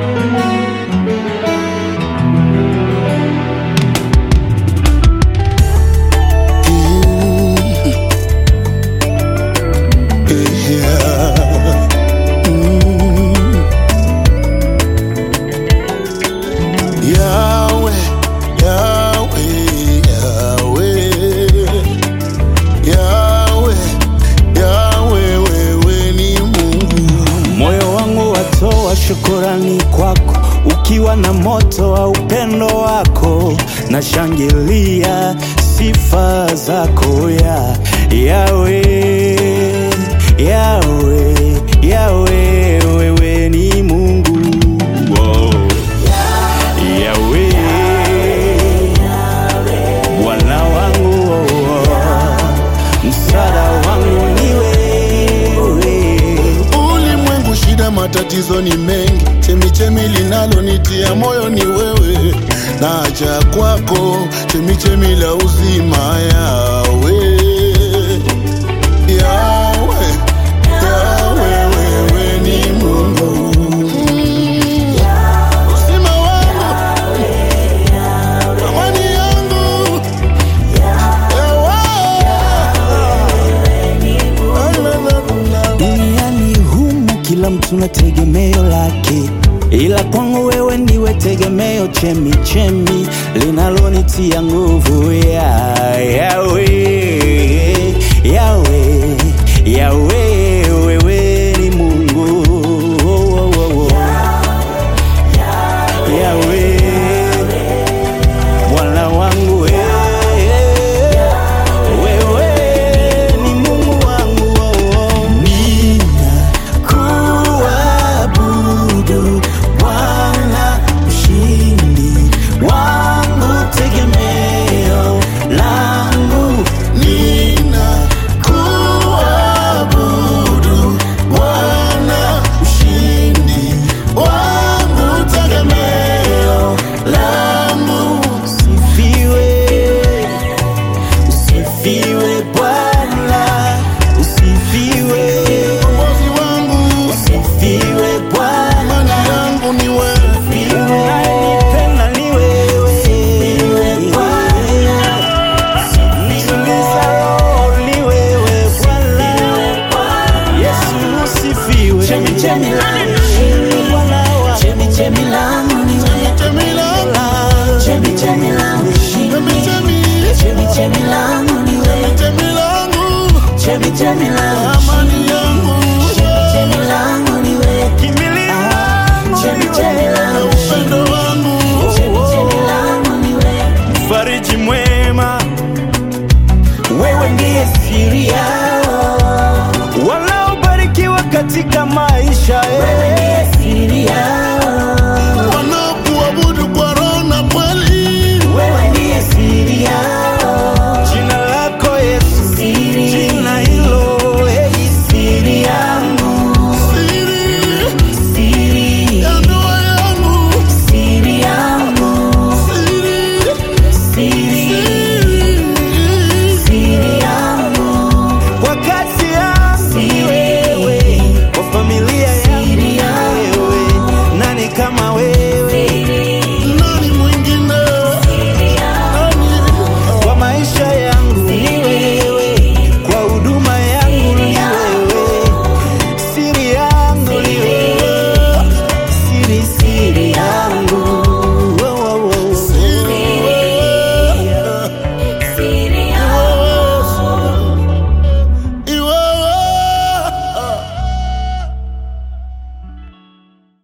Yahweh, Yahweh, Yahweh. Yahweh, Yahweh, wewe ni Mungu. Moyo wangu watoa shukurani kwako, ukiwa na moto wa upendo wako, na shangilia sifa zako ya Yawe, Yawe, Yawe, wewe ni Mungu wow. Yawe, Bwana wangu msaada wangu ni wewe Ulimwengu shida, matatizo ni mengi, chemichemi linalonitia moyo ni wewe, naja kwako, chemichemi la uzima, Yawe, Yawe, Yawe, wewe ni Mungu. Mm. Uzima wangu, amani yangu, Yawe. Duniani humu kila mtu na tegemeo lake, ila kwangu wewe ndiwe tegemeo, chemi chemi linalonitia nguvu ya Yawe, Yawe, Yawe, wewe ni Mungu oh, oh, oh, oh. Yawe, Bwana wangu wewe wewe ni Mungu wangu, oh, oh. ninakuabudu Bwana, mshindi wangu, tegemeo langu, Ninakuabudu Bwana, mshindi wangu, tegemeo langu. usifiwe, usifiwe Bwana, usifiwe, Mkombozi wangu, usifiwe Bwana. amani yangu ni wewe. Unayenipenda ni wewe. Nituliza roho ni wewe Bwana. Yesu usifiwe. Bwana wa- Chemi langu, chemi, chemi langu, amani yangu, Kimbilio langu ni wewe. upendo wangu. Mfariji mwema, wewe ndiye siri yao, wanaobarikiwa katika maisha eh. Wanakuabudu kwa roho na kweli. Jina lako Yesu, jina hilo eh. Siri ya ndoa yangu, siri, siri. kwa kazi yangu ni wewe, kwa familia yangu ni wewe, nani kama wewe?